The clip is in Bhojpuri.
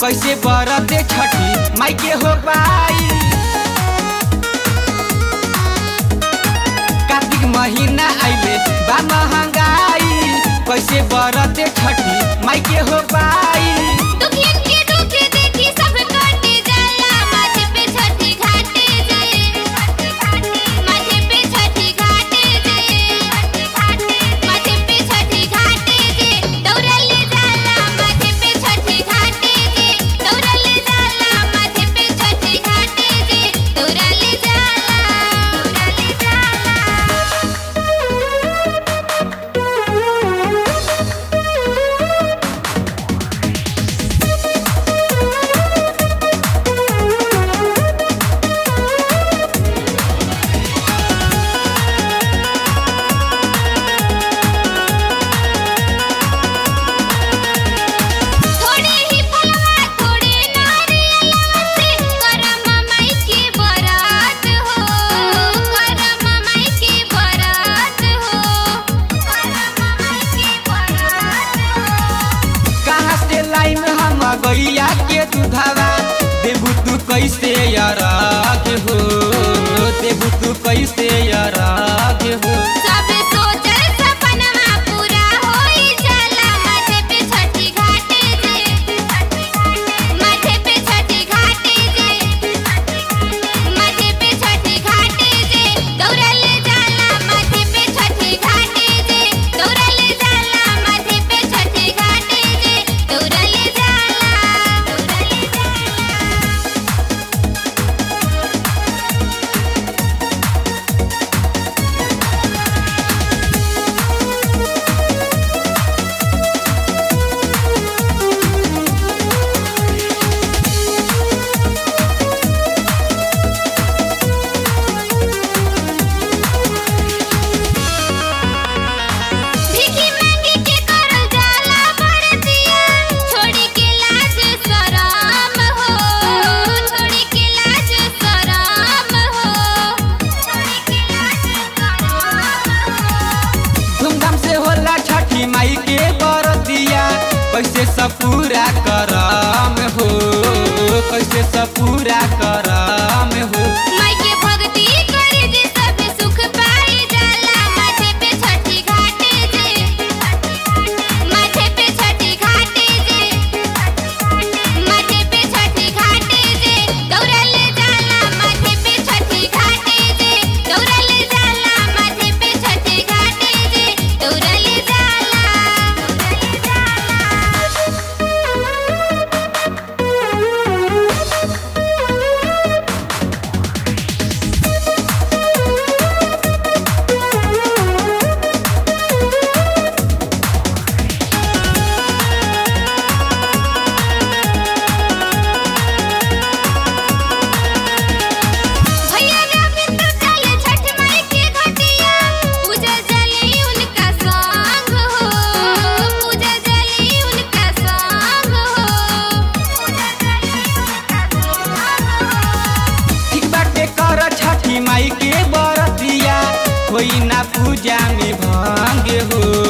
कैसे बरते छठी माई के हो पाई कार्तिक महीना आइले बा महंगाई कैसे बरते छठी माई के हो पाई दुखियन के दुख देखी सब काटे जाला माथे पे छठी घाटे जाए माथे पे छठी घाटे जाए माथे पे छठी घाटे जे दौड़ले जाला माथे पे छठी घाटे जे दौड़ले जाला माथे पे छठी घाटे जे दौड़ले जाला दौड़ले जाला थोड़े ही फलवा थोड़े नारियलवा से करम माई के बरात हो करम माई के बरात हो करम माई के बरात हो कहाँ से लाइन हम गैया के दुधावा देबू तू कैसे अराग हो देबू तू कैसे अराग हो सब सोचल सपनमा पूरा होई जाला माथे पे छठी घाटे जे माथे पे छठी घाटे जे माथे पे छठी घाटे जे दौड़ले जाला माथे पे छठी घाटे जे दौड़ले जाला माथे पे छठी घाटे जे दौड़ले जाला दौड़ले जाला भीखी मांगी के करल जाला बरतिया छोड़ी के लाज शरम हो छोड़ी के लाज शरम हो छोड़ी के लाज शरम हो धूमधाम से होला छठी माई के बरतिया कैसे सब पूरा करम हो कैसे सब पूरा करम हो माई के भक्ति करे जे सब सुख पाई जाला माथे पे छठी घाटे जे माथे पे छठी घाटे जे माथे पे छठी घाटे जे दौड़ले जाला माथे पे छठी घाटे जे दौड़ले जाला माथे पे छठी घाटे जे दौड़ले जाला दौड़ले भैया रविंद्र चले छठ माई के घटिया पूजा जली उनका संग हो पूजा जली उनका संग हो पूजा जली उनका संग हो ठीक बाटे कर छठी माई के बरतिया कोई ना पूजा में भंग हो